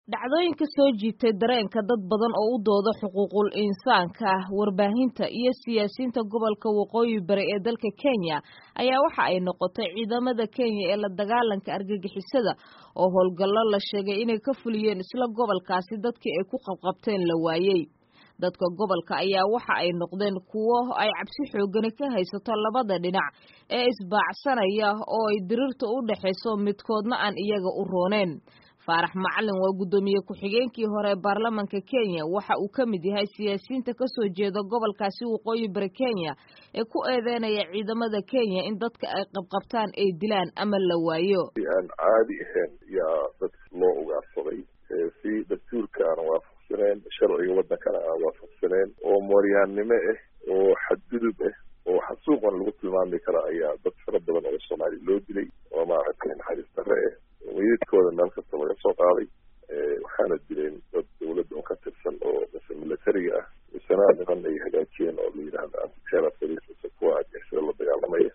dhacdooyinka soo jiitay dareenka dad badan oo u dooda xuquuqul insaanka ah warbaahinta iyo siyaasiyiinta gobolka waqooyi bari ee dalka kenya ayaa waxa ay noqotay ciidamada kenya ee la dagaalanka argagixisada oo howlgallo la sheegay inay ka fuliyeen isla gobolkaasi dadkii ay ku qabqabteen la waayey dadka gobolka ayaa waxa ay noqdeen kuwo ay cabsi xoogani ka haysato labada dhinac ee isbaacsanaya oo ay diriirta u dhexayso midkoodna aan iyaga u rooneen faarax macalin waa guddoomiye ku-xigeenkii hore ee baarlamanka kenya waxa uu ka mid yahay siyaasiyiinta ka soo jeeda gobolkaasi waqooyi bari kenya ee ku eedeynaya ciidamada kenya in dadka ay qabqabtaan ay dilaan ama la waayo aan caadi ahayn yaa dadka loo ugaarsaday si dastuurka aan waafaqsaneen sharciga wadankana aan waafaqsaneen oo mooryaannimo ah oo xadgudub ah oo xasuuqan lagu tilmaami kara ayaa dad fara badan oo soomaali loo dilay oo maaragtay naxariis darre ah wayidkooda meel kasta laga soo qaaday waxaana dileen dad dawladda un ka tirsan oo mise militariga ah misena niman ay hagaajiyeen oo la yidhahda antiterror police mise kuwa argixisada la dagaalamaya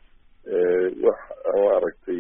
wax maaragtay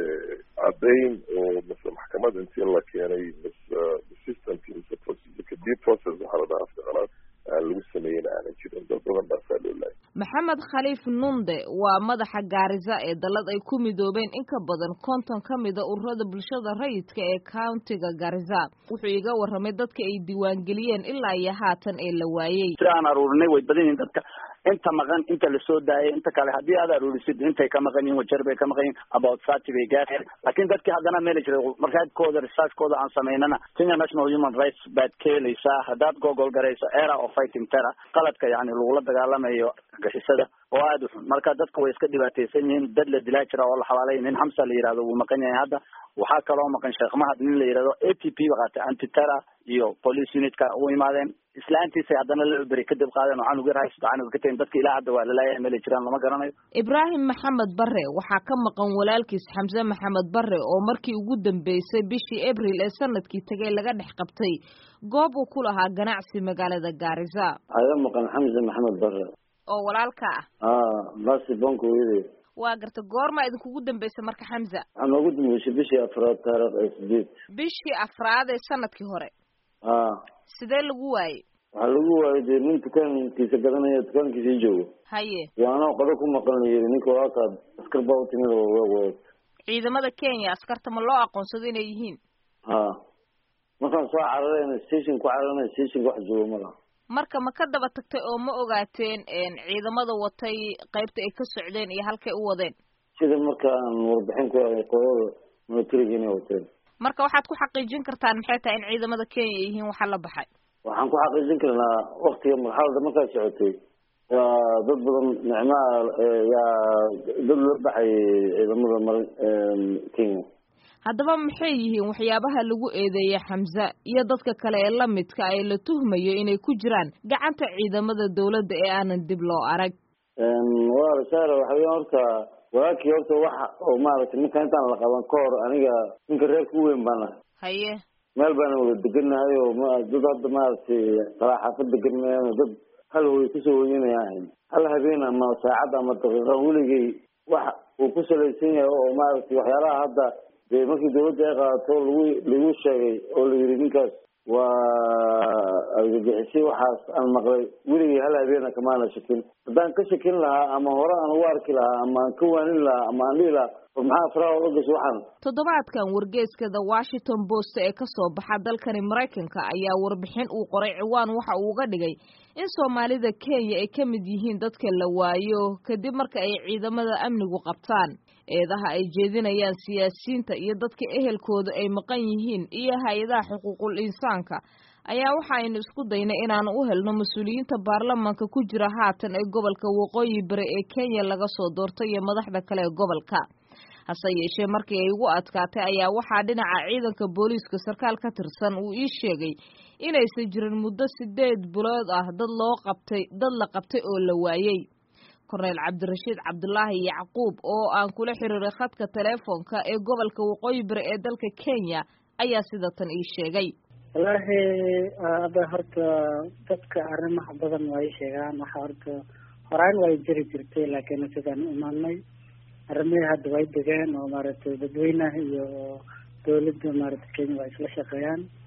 caddayn oo mise maxkamad intii la keenay mise systemki mise procedureka due process waxaa la dhahaa afkaqalaad aan lagu sameeyen aanan jirin dad badan baasaa loo laayay maxamed khaliif nunde waa madaxa gaarisa ee dallad ay ku midoobeen in ka badan konton ka mida ururada bulshada rayidka ee countiga garisa wuxuu iga warramay dadka ay diiwaangeliyeen ilaa iyo haatan ee la waayey si aan aruurinay way badan yihiin dadka inta maqan inta lasoo daayay inta kale haddii aad aruurisid intay ka maqan yihin wajar bay ka maqan yihin about thirty bay gaareen laakiin dadkii haddana meela jiray markaadkooda researchkooda aan samaynana kenya national human rights baad ka helaysaa haddaad gogol garayso era of fighting terror qaladka yani lagula dagaalamayo argixisada oo aada u xun marka dadka way iska dhibaataysan yihiin dad la dilaa jira oo la xabaalay nin xamsa la yihahdo wuu maqan yahay hadda waxaa kaloo maqan sheekh mahad nin la yihahdo a t p ba qaatay anti terror iyo police unitka u imaadeen islaantiisay haddana la cuberi kadib qaadeen oo canug yar haysto canug ka tahin dadka ilaa hadda waa lalaayay meelay jiraan lama garanayo ibraahim maxamed bare waxaa ka maqan walaalkiis xamse maxamed bare oo markii ugu dambeysay bishii abril ee sanadkii tagay laga dhex qabtay goob uu ku lahaa ganacsi magaalada gaarisa aga maqan xamse maxamed bare oo walaalka ah a basi banka weyde waa garta goormaa idinkugu dambeysay marka xamza waxaa noogu dambeysay bishii afraad taarikh ee sideed bishii afraad ee sanadkii hore a sidee lagu waayey waxaa lagu waayay dee nin dukaankiisa gadanaya dukaankiisii joogo haye iyo anoo qado ku maqan la yiri ninka waakaa askar baa u timid oo waa wada ciidamada kenya askarta ma loo aqoonsado inay yihiin ha markaan soo cararayna station ku cararana stationka wax joogo ma laha marka ma ka daba tagtay oo ma ogaateen ciidamada watay qaybta ay ka socdeen iyo halkay u wadeen sida markaan warbixin ku helay qolada militariga inay wateen marka waxaad ku xaqiijin kartaan maxay tahay in ciidamada kenya ay yihiin waxa la baxay waxaan ku xaqiijin karnaa waktiga marxalada markaa socotay waa dad badan nicmaha yaa dad la baxayay ciidamada mar kenya haddaba maxay yihiin waxyaabaha lagu eedeeyey xamse iyo dadka kale ee la midka ee la tuhmayo inay ku jiraan gacanta ciidamada dawladda ee aanan dib loo arag waa saara waxa weya horta walaakii horta waxa oo maaragtay ninka intaan la qaban ka hor aniga ninka reer ku weyn baan ahay haye meel baana wada deganahay oo ma dad hadda maaragtay qalaa xaafad degan mayaan dad hal hooy kusoo hoyanaya ahayn hal habeen ama saacad ama daqiiqa weligay wax uu ku salaysan yahay oo maaragtay waxyaalaha hadda dee markii dawladda ay qaadato lagu lagu sheegay oo la yidhi ninkaas waa argagixisay waxaas aan maqlay weligay hal habeena kamaana shakin haddaan ka shakin lahaa ama hore aan ugu arki lahaa ama aan ka waanin lahaa ama aan dhihi lahaa war maxaa faraha ola gasho waxaan toddobaadkan wargeeska the washington post ee ka soo baxa dalkani maraykanka ayaa warbixin uu qoray ciwaan waxa uu uga dhigay in soomaalida kenya ay ka mid yihiin dadka la waayo kadib marka ay ciidamada amnigu qabtaan eedaha ay jeedinayaan siyaasiyiinta iyo dadka ehelkooda ay maqan yihiin iyo hay-adaha xuquuqul insaanka ayaa waxa aynu isku daynay inaanu u helno mas-uuliyiinta baarlamaanka ku jira haatan ee gobolka waqooyi bari ee kenya laga soo doortay iyo madaxda kale ee gobolka hase yeeshee markii ay ugu adkaatay ayaa waxaa dhinaca ciidanka booliiska sarkaal ka tirsan uu ii sheegay inaysan jirin muddo sideed bilood ah dad loo qabtay dad la qabtay oo la waayey korneyl cabdirashiid cabdulaahi yacquub oo aan kula xiriiray khadka teleefonka ee gobolka waqooyi bari ee dalka kenya ayaa sida tan ii sheegay wallaahi ada horta dadka arrimaha badan way sheegaan waxa horta horaan way jiri jirtay laakiin sidaan u imaanay arrimihii hadda way degeen oo maaragtay dadweynaha iyo dawladda maaragtay kenya waa isla shaqeeyaan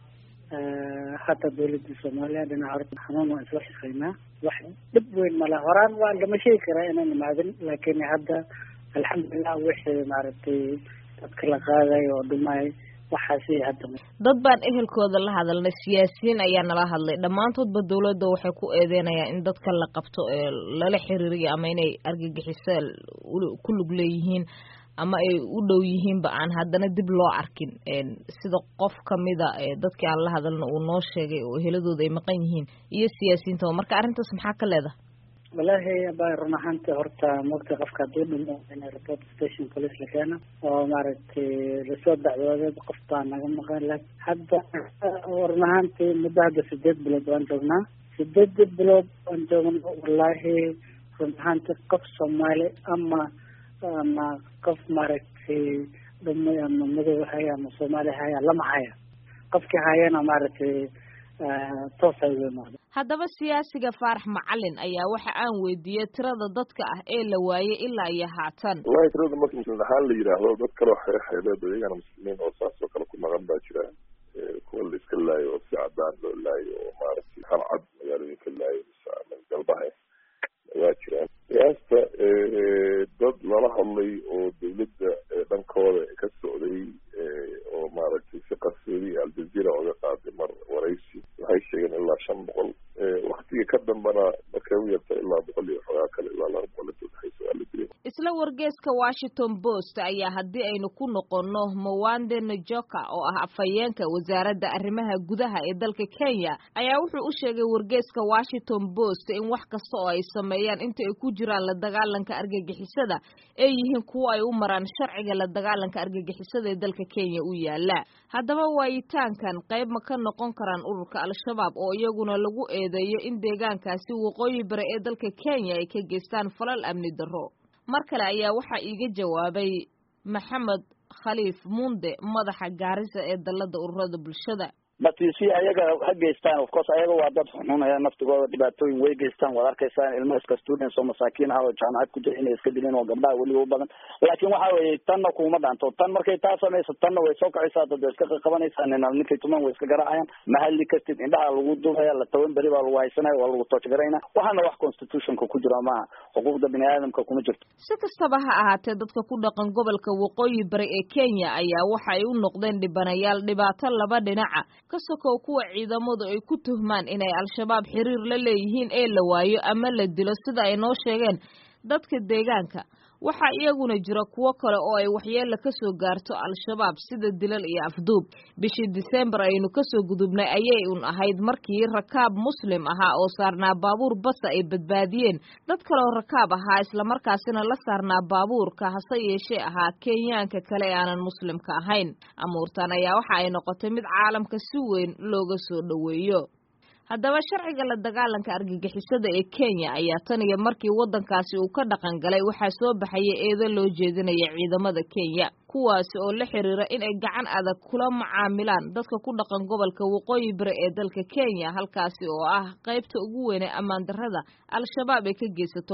hata dawladda soomaaliya dhinaca horta xanuun waan isla shaqeynaa wax dhib weyn male horaan waa lama sheegi karaa inaan imaadin laakiin hadda alxamdulilah wixii maaragtay dadka la qaaday oo dhumay waxaasi hadda dad baan ehelkooda la hadalnay siyaasiyiin ayaa nala hadlay dhammaantoodba dawladda waxay ku eedeynayaan in dadka la qabto ee lala xiriiriyo ama inay argagixiso ku lug leeyihiin ama ay u dhow yihiinba aan haddana dib loo arkin sida qof kamida dadkii aan la hadalna uu noo sheegay oo eheladooda ay maqan yihiin iyo siyaasiyiintaba marka arrintaas maxaa ka leedahay wallaahi aba run ahaanta horta mogta qofka hadduu dhimo in report station police la keeno oo maaragtay lasoo dacwooday qof baa naga maqan la hadda run ahaantii muddo hadda sideed bilood waan joognaa sideed bilood waan joogna wallaahi run ahaanti qof soomaali ama ama qof maaragtay dhumay ama madow haya ama soomaali haya lama haya qofkii hayana maaragtay toos ay uga imaado haddaba siyaasiga faarax macalin ayaa waxa aan weydiiyey tirada dadka ah ee la waayey ilaa iyo haatan wallahi tirada marka muslimiin ahaan la yidhaahdo dad kaleo xeexeeleed oo iyagana muslimiin oo saas oo kale ku maqan baa jira kuwa la iska laayo oo si cadaan loo laayo oo maaragtay hal cad magaalooyinka laayo mise ama galbaha waa jiraan qiyaasta dad lala hadlay oo dawladda dhankooda ka socday oo maaragtay si qarsoodi aljazeera oga qaaday mar waraysi waxay sheegeen ilaa shan boqol waktiga ka dambana markay u yarta ilaa boqol iyo xogaa kale ilaa laba boqol inta udhexaysa waa la dilay isla wargeeska washington post ayaa haddii aynu ku noqonno mawande najoka oo ah afhayeenka wasaaradda arrimaha gudaha ee dalka kenya ayaa wuxuu u sheegay wargeeska washington post in wax kasta oo ay sameeyaan inta ay ku jiraan la dagaalanka argagixisada ay yihiin kuwo ay u maraan sharciga la dagaalanka argagixisada ee dalka kenya u yaala haddaba waayitaankan qayb ma ka noqon karaan ururka al-shabaab oo iyaguna lagu eedeeyo in deegaankaasi waqooyi bari ee dalka kenya ay ka geystaan falal amni darro mar kale ayaa waxaa iiga jawaabay maxamed khaliif munde madaxa gaarisa ee dalada ururada bulshada batisi ayaga ha geystaan of course ayaga waa dad xunxunaya naftigooda dhibaatooyin way geystaan waad arkaysaan ilmo iska students oo masaakiin ah oo jaamacad ku jira inay iska dileen oo gabdhaha weliba u badan laakiin waxa weeye tanna kuma dhaanto tan markay taa samayso tanna way soo kacaysaa dad way iska qabanaysaa nina ninkay tuman way iska garaacayaan ma hadli kartid indhaha lagu dubaya la toban beri baa lagu haysanaya waa lagu toojgarayna waxaana wax constitutionka ku jira maaha xuquuqda bini aadamka kuma jirto si kastaba ha ahaatee dadka ku dhaqan gobolka waqooyi bari ee kenya ayaa waxa ay u noqdeen dhibanayaal dhibaato laba dhinaca ka sokow kuwa ciidamadu ay ku tuhmaan inay al-shabaab xiriir la leeyihiin ee la waayo ama la dilo sida ay noo sheegeen dadka deegaanka waxaa iyaguna jira kuwo kale oo ay waxyeella ka soo gaarto al-shabaab sida dilal iyo afduub bishii disembar aynu kasoo gudubnay ayay un ahayd markii rakaab muslim ahaa oo saarnaa baabuur basa ay badbaadiyeen dad kaleoo rakaab ahaa islamarkaasina la saarnaa baabuurka hase yeeshee ahaa kenyaanka kale ee aanan muslimka ahayn amuurtan ayaa waxa ay noqotay mid caalamka si weyn looga soo dhoweeyo haddaba sharciga la dagaalanka argagixisada ee kenya ayaa tan iyo markii waddankaasi uu ka dhaqan galay waxaa soo baxaya eedo loo jeedinaya ciidamada kenya kuwaasi oo la xiriira in ay gacan adag kula macaamilaan dadka ku dhaqan gobolka waqooyi bari ee dalka kenya halkaasi oo ah qaybta ugu weyn ee ammaan darrada al-shabaab ay ka geysato